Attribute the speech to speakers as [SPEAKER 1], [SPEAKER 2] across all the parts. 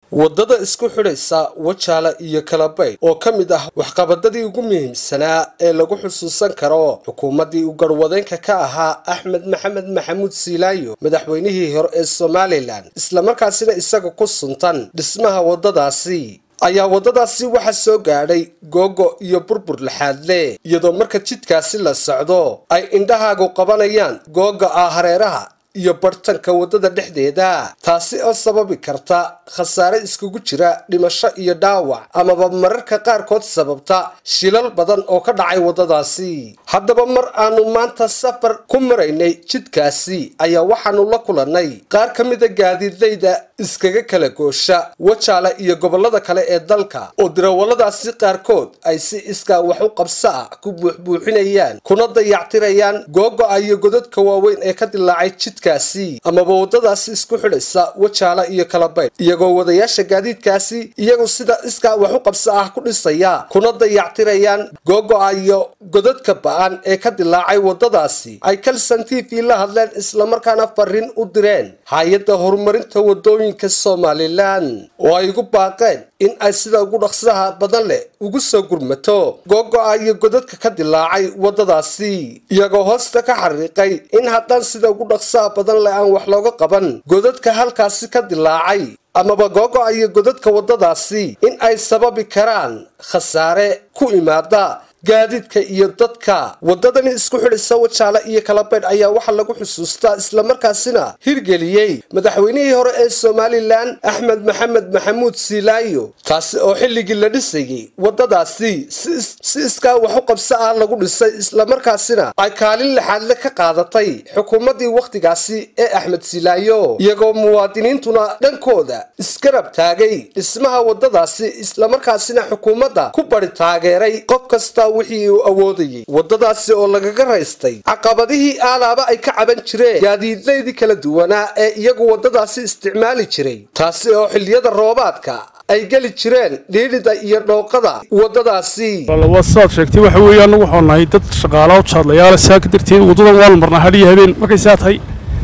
[SPEAKER 1] waddada isku xidhaysa wajaala iyo kalabayd oo ka mid ah waxqabadadii ugu muhiimsanaa ee lagu xusuusan karo xukuumaddii u garwadeenka ka ahaa axmed maxamed maxamuud siilaayo madaxweynihii hore ee somalilan islamarkaasina isaga ku suntan dhismaha waddadaasi ayaa waddadaasi waxaa soo gaadhay googo iyo burbur laxaadle iyadoo marka jidkaasi la socdo ay indhahaagu qabanayaan googa ah hareeraha iyo bartanka waddada dhexdeeda taasi oo sababi karta khasaare iskugu jira dhimasho iyo dhaawac amaba mararka qaarkood sababta shilal badan oo ka dhacay waddadaasi haddaba mar aanu maanta safar ku maraynay jidkaasi ayaa waxaanu la kulannay qaar ka mida gaadiidlayda iskaga kala goosha wajaala iyo gobollada kale ee dalka oo dirawalladaasi qaarkood ay si iskaa wax u qabso ah ku buuxbuuxinayaan kuna dayactirayaan googo-a iyo godadka waaweyn ee ka dilaacay jidkaasi amaba waddadaasi isku xidhaysa wajaala iyo kalabayd iyagoo wadayaasha gaadiidkaasi iyagu sida iskaa wax u qabso ah ku dhisaya kuna dayactirayaan googo-a iyo godadka ba-an ee ka dilaacay waddadaasi ay kalsan t v la hadleen islamarkaana fariin u direen hay-adda horumarinta waddooyinka somalilan oo ay ugu baaqeen in ay sida ugu dhaqsaha badan leh ugu soo gurmato googo-a iyo godadka ka dilaacay waddadaasi iyagoo hoosta ka xariiqay in haddaan sida ugu dhaqsaha badan leh aan wax looga qaban godadka halkaasi ka dilaacay amaba googo-a iyo godadka waddadaasi in ay sababi karaan khasaare ku imaada gaadiidka iyo dadka waddadani isku xidhaysa wajaale iyo kalabaydh ayaa waxaa lagu xusuustaa islamarkaasina hirgeliyey madaxweynihii hore ee somalilan axmed maxamed maxamuud siilaayo taasi oo xilligii la dhisayay waddadaasi si iskaa wax u qabso ah lagu dhisay islamarkaasina ay kaalin laxaadle ka qaadatay xukuumaddii wakhtigaasi ee axmed siilaayo iyagoo muwaadiniintuna dhankooda iskarab taagay dhismaha waddadaasi islamarkaasina xukuumadda ku bari taageeray qof kasta wixii uu awoodayay waddadaasi oo lagaga raystay caqabadihii aalaaba ay ka caban jireen gaadiidlaydii kala duwanaa ee iyagu waddadaasi isticmaali jiray taasi oo xilliyada roobaadka ay geli jireen dhiidhida iyo dhooqada waddadaasi
[SPEAKER 2] saad sheegtay waxa weeye annagu waxaan nahay dad shaqaalaha jaadlayaala saaka darteed waddadan waan marnaa hadhiyo habeen markay saa tahay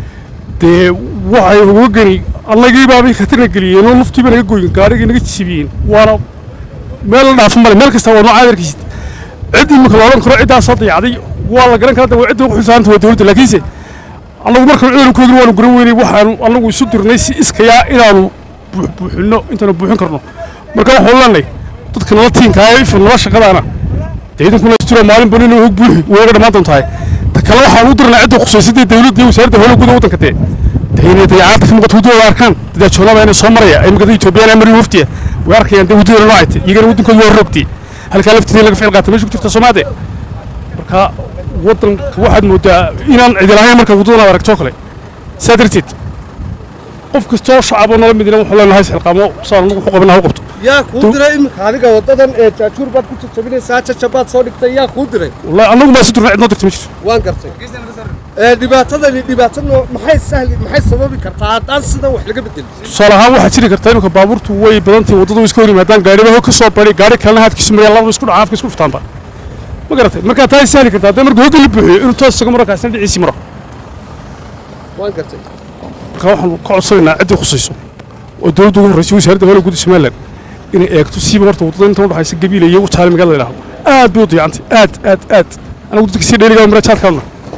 [SPEAKER 2] dee waxay uga geni annagii baabay khatarna geliyeen oo luftiiba naga goyin gaarigii naga jibiyeen waana meel la dhaafo male meel kasta waa nooca adeerkiisa ciddii marka la odhan karo ciddaasoo dayacday waa la garan karaa waa cidda ugu xisaanta waa dowladda laakiinse annagu marka ciidankoodina waanu garan weynay waxaanu annagu isu dirnay si iskayaa inaanu buuxbuuxinno intaanu buuxin karno marka waxaanu leenahay dadka nala tiinkaa ifan nala shaqadaana dee idinkuna istiro maalin banina hog buuxi way ga dhammaan doontahay ta kale waxaanu u dirnaa cidda khusaysadii dowladda iyo wasaaradda howlaha gudaha waddanka dee dee inay dayacaadda ka muuqato waddadooda arkaan dadaajoolaba inay soo maraya ay magada etoobiyaan mariyo waftiya way arkayaan dee waddadooda noocayta iyagana waddankooda waa rogtay halkaa lafteeda laga ficil qaata meesha ku jirta soomaade marka waddanka waxaad moodaa inaan cidi lahayn marka waddadan aad aragtoo kale saa darteed qof kastoo shacaboo nala midina wuxuu leenahay xilqaamo saan anagu wuxuu qabana ha u qabto
[SPEAKER 1] yaa kuu diray iminka adiga waddadan ee jaajuur baad ku jajabinaysaa jajabaad soo dhigtay yaa kuu diray
[SPEAKER 2] wallahi annagu maa si durna cidnoo dirta ma jirto
[SPEAKER 1] waan gartay dhibaatadani dhibaatano maxay sahli maxay sababi kartaa haddaan sidan wax laga bedelin
[SPEAKER 2] tusaale ahaan waxaa jiri karta iminka baabuurtu way badantahay waddada way iska hor yimaadaan gaariba hog ka soo bari gaari kalena haadkiisu maryaa labada isku dhacaan afka isku dhuftaanba ma garatay markaa taa sahli kartaa haddii marka hogga la buuxiyo inuu toos isaga maro kaasina dhiciisii maro
[SPEAKER 1] waan gartay
[SPEAKER 2] marka waxaanu ka codsanaynaa ciddii khusayso oo dowladda ugu horraysay wasaaradda howlaha guud somaliland inay eegto siiba horta waddada inta udhaxaysa gabiila iyo wajaale magaalada la yidhahdo aad bay u dayacantay aad aad aad anagu dadka sii dheeligaa mara jaadkaadna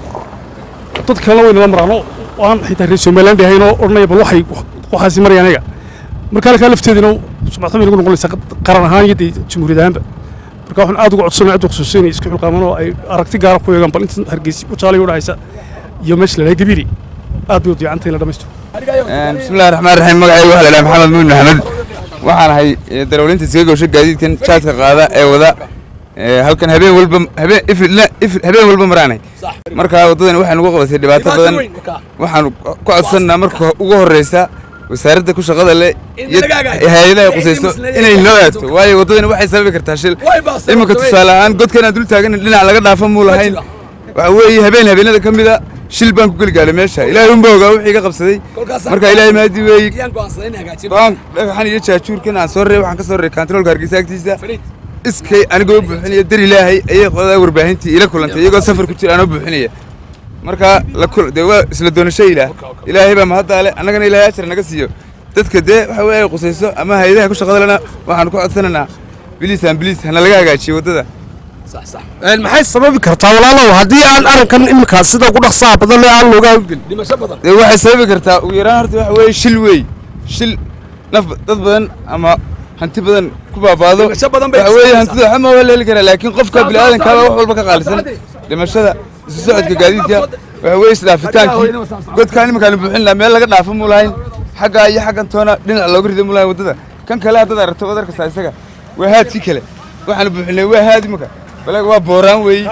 [SPEAKER 2] dad kalena way nala maraan oo aan xitaa reer somaliland ahayn oo odhanaya bal waxay waxaasi marayaan ayaga marka halkaa lafteedina sumcad bay nagu noqonaysaa qaran ahaan iyo dee jamhuuriyad ahaanba marka waxaan aad uga codsanaya cidda khusuusa inay isku xilqaamaan oo ay aragti gaara ku eegaan bal inta hargeysa wajaale u dhahaysa iyo meesha la dhahay gabiili aad bay u dayacantay in la dhammaysto
[SPEAKER 3] bismillahi raxmaan raxiim magacaygu waxaa la dhahay maxamed mumin maxamed waxaan ahay darawlinta iskaga goosha gaadiidkan jaadka qaada ee wada halkan habeen walba habeen habeen walba maraanay marka waddadan waxay nagu qabatay dhibaato badan waxaan ku codsannaa marka ugu horreysa wasaaradda ku shaqada leh iyo hay-adaha qusayso inay noo aagto waayo waddadan waxay sababi kartaa shil iminka tusaale ahaan godkan aan dul taagan dhinac laga dhaafo muu lahayn waxa weeye habeen habeenada ka mid a shil baan ku geli gaaray meesha ilaahay unba ogaa wixii iga qabsaday marka ilaahay maadi weeye go-aan dhagaxan iyo jaajuurkan aan soo reey waxaan ka soo reey kantaroolka hargeysa agtiisa iskay anigoo buuxinaya dar ilaahay ayay qodaa warbaahintii ila kulantay iyagoo safar ku jira anoo buuxinaya marka dee waa isla doonasho ilaah ilaahay baa mahaddaale annagana ilaahay ajar naga siiyo dadka dee waxa weeye ay qusayso ama hay-adaha ku shaqada lena waxaan ku codsanaynaa biliis aan biliis hana laga hagaajiyo waddada
[SPEAKER 1] maxay sababi kartaa walaalow haddii aan arrinkan iminkaas sida ugu dhaqsaha badan ee aan looga hawlgelin dhimasho badan
[SPEAKER 3] dee waxay sababi kartaa ugu yaraan horta waxa weeye shil wey shil naf dad badan ama hanti badan ku baabaado
[SPEAKER 1] Dhimasho badan bay
[SPEAKER 3] waxa weeye
[SPEAKER 1] sababaysaa.
[SPEAKER 3] hantida waxba ma waa leeli karaa laakiin qofka bini'aadankaaba wax walba ka qaalisan dhimashada isu socodka gaadiidka waxa weeye isdhaafitaankii godkaan iminkaan buuxin lahaa meel laga dhaafo mu lahayn xaggaa iyo xaggan toona dhinac looga rido mu lahayn waddada kan kale haddaad aragto waad arkaysaa isaga waa haadkii kale waxaanu buuxinay waa haad iminka balaga waa booraan weeye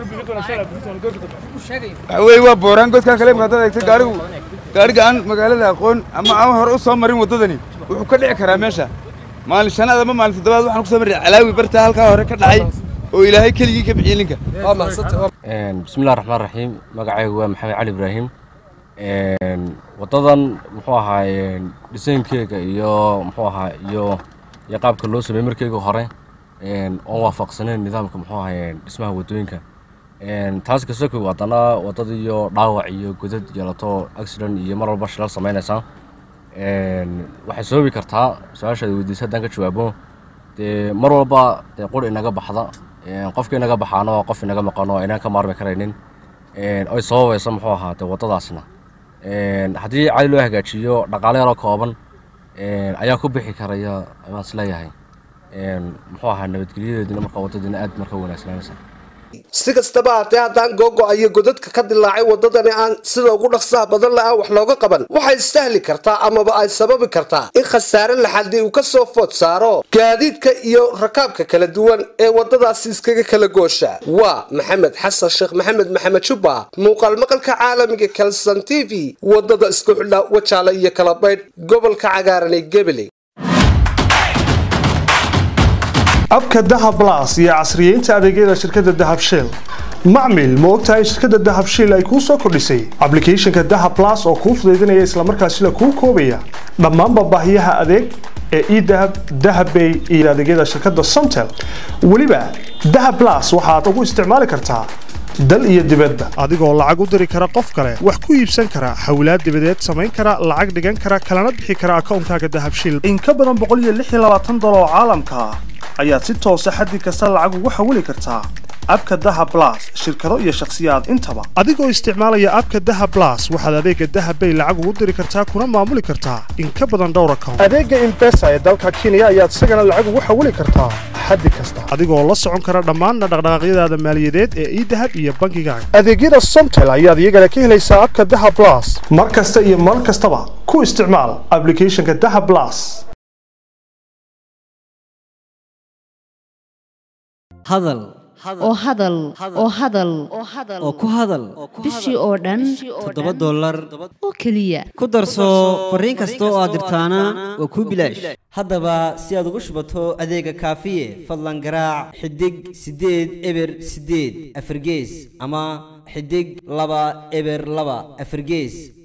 [SPEAKER 3] waxa weeye waa booraan godkaa kale imika haddaad eegto gaarigu gaariga aan magaalada aqoon ama aan hore u soo marin waddadani wuxuu ka dhici karaa meesha maalin shanaad ama maalin toddobaad waxaan ku soo marray calaawi bartaa halkaa hore ka dhacay oo ilaahay keligii ka bixiyey ninka
[SPEAKER 1] waa mahadsantahay
[SPEAKER 4] bismillahi raxmaan raxiim magacaygu waa maxamed cali ibraahim waddadan muxuu ahaa dhisaynkeyga iyo muxuu ahaa iyo iyo qaabka loo sameeyey markeyga hore oon waafaqsaneyn nidaamka muxuu ahaa dhismaha waddooyinka taas kasokow haddana waddada iyo dhaawac iyo godad yeelato accident iyo mar walba shilal samaynaysaa waxay sababi kartaa su-aashaad weydiisa haddaan ka jawaabo dee mar walba dee qur inaga baxda qofka inaga baxaana waa qof inaga maqano oo inaan ka maarmi karaynin oy sababaysa muxuu ahaa dee waddadaasna haddii cali loo hagaajiyo dhaqaale yaroo kooban ayaa ku bixi karaya waan isleeyahay muxuu ahaa nabadgelyadeedina marka waddadiina aad marka wanaagsanaamaysa
[SPEAKER 1] si kastaba haatee haddaan googo-ayo godadka ka dilaacay waddadani aan sida ugu dhaqsaha badan le aan wax looga qaban waxay sahli kartaa amaba ay sababi kartaa in khasaare laxadii uu ka soo food saaro gaadiidka iyo rakaabka kala duwan ee waddadaasi iskaga kala goosha waa maxamed xasan sheekh maxamed maxamed jubba muuqaal maqalka caalamiga kalson t v waddada isku xidha wajaale iyo kala baydh gobolka cagaaran ee gebele
[SPEAKER 5] abka dahab blas iyo casriyeynta adeegyada shirkadda dahab shell macmil ma ogtahay in shirkadda dahab shell ay kuu soo kordhisay applicationka dahab blas oo kuu fudaydinaya islamarkaasina kuu koobaya dhammaanba baahiyaha adeeg ee edahab dahabbay iyo adeegyada shirkadda somtel weliba dahab blas waxaad ugu isticmaali kartaa dal iyo dibadba adigoo lacag u diri kara qof kale wax ku iibsan kara xawlaad dibadeed samayn kara lacag dhigan kara kalana bixi kara akoonkaaga dahab shell in ka badan boqol iyo lix iyo labaatan dolar oo caalamka ah ayaad si toosa xaddi kasta lacag ugu xawili kartaa abka dahab blas shirkado iyo shakhsiyaad intaba adigoo isticmaalaya abka dahab blas waxaad adeega dahab bay lacag ugu diri kartaa kuna maamuli kartaa in ka badan dhowr account adeega impesa ee dalka kenya ayaad isagana lacag ugu xawili kartaa xaddi kasta adigoo la socon kara dhammaan dhaqdhaqaaqyadaada maaliyadeed ee idahab iyo bangigaaga adeegyada somtel ayaad iyagana ka helaysaa abka dahab blas mar kasta iyo mar kastaba ku isticmaal applicationka dahab blas
[SPEAKER 6] hadal
[SPEAKER 7] oo hadal oo hadal
[SPEAKER 6] oo ku hadal
[SPEAKER 7] bishii oo dhan
[SPEAKER 6] toddoba dollar
[SPEAKER 7] oo keliya
[SPEAKER 6] ku darso fariin kasta oo aad dirtaana waa kuu bilaash haddaba si aad ugu shubato adeega kaafiye fadlan garaac xidig siddeed eber siddeed afargees ama xidig laba eber laba afargees